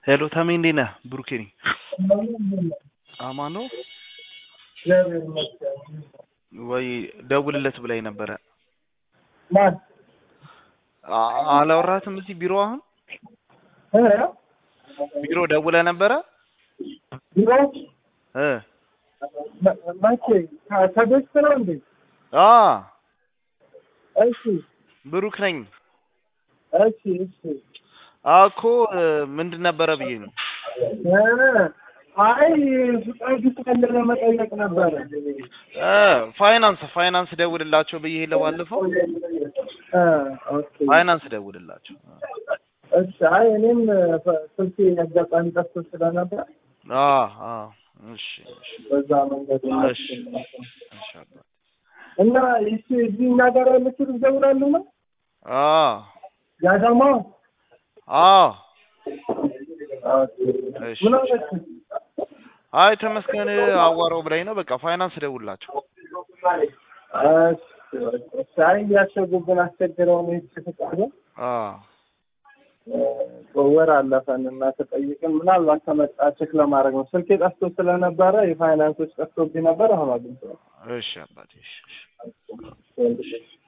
ሄሎ ተሜ እንዴት ነህ? ብሩኬ ነኝ። አማን ነው እግዚአብሔር ይመስገን። ወይ ደውልለት ብላኝ ነበረ። ማን አ- አላወራትም እዚህ ቢሮ አሁን እ? ቢሮ ደውለ ነበረ ቢሮ እ መ- መቼ ከ- ከቤት ነው እንዴ? አ እሺ ብሩክ ነኝ። እሺ እሺ አኮ ምንድን ነበረ ብዬ ነው። እ፣ አይ ፍቃድ ካለ ለመጠየቅ ነበረ። እ ፋይናንስ ፋይናንስ ደውልላቸው ብዬ ለባለፈው እ፣ ኦኬ ፋይናንስ ደውልላቸው። እሺ። አይ እኔም ፈ- ስልኬ አጋጣሚ ጠፍቶ ስለነበር አ አ እሺ እሺ በዛ መንገድ እሺ እሺ አባት። እና ይቺ እዚህ እኛ ጋር ያለችው ልጅ ደውላሉ ነው አ ያዳማ አ እሺ ምን አለች? አይ ተመስገን አዋራው ብላኝ ነው። በቃ ፋይናንስ ደውልላቸው። እሺ አይ እያሸጉብን አስቸግረው ነው የተፈቀደ አ ወር አለፈን እና ተጠይቅን ምናልባት ከመጣ ቼክ ለማድረግ ነው። ስልኬ ጠፍቶ ስለነበረ የፋይናንሶች ጠፍቶብኝ ነበር። አሁን አግኝቼዋለሁ። እሺ አባቴ እሺ እሺ እሺ